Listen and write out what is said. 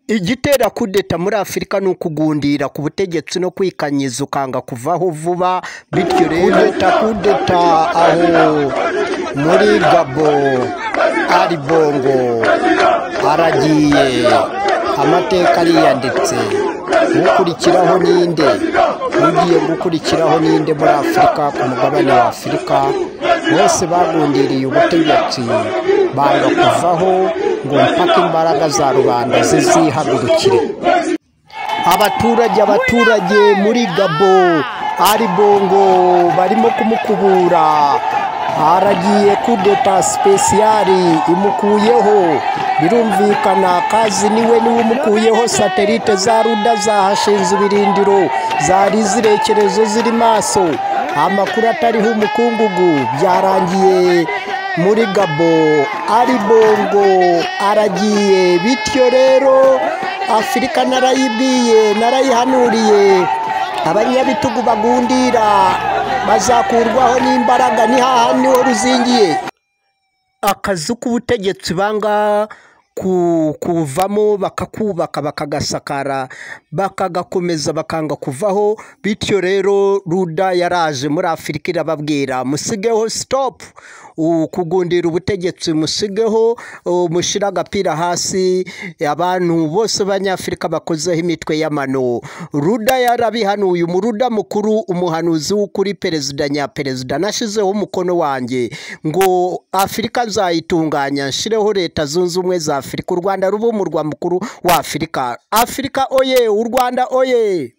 igitera kudeta muri afurika ni ukugundira ku butegetsi no kwikanyiza ukanga kuvaho vuba bityo rero kudeta aho muri gabo ari bongo aragiye amateka ariyanditse ukurikiraho ninde ugiye gukurikiraho ninde muri afurika ku mugabane wa afurika bose bagundiriye ubutegetsi banga kuvaho ngo mpaka imbaraga za rubanda zizihagurukire abaturage abaturage muri gabo ari bongo barimo kumukubura haragiye kudeta sipesiyari imukuyeho birumvikana kazi niwe niwe umukuyeho satelite za ruda zahashinze ibirindiro zari izirekerezo ziri maso amakuru atariho umukungugu byarangiye muri gabo ari bongo aragiye bityo rero afurika narayibwiye narayihanuriye abanyabitugu bagundira bazakurwaho n'imbaraga ni niho ruzingiye akazu k'ubutegetsi banga kuvamo bakakubaka bakagasakara bakagakomeza bakanga kuvaho bityo rero ruda yaraje muri afurika irababwira musigeho sitopu kugundira ubutegetsi musigeho mushyire agapira hasi abantu bose b'abanyafurika bakozeho imitwe y'amano ruda yarabihanuye umuruda mukuru umuhanuzi w'ukuri perezida nyaperezida nashyizeho umukono wanjye ngo afurika nzayitunganya nshireho leta zunze ubumwe za afurika u rwanda ruba umurwa mukuru wa afurika afurika oye u rwanda oye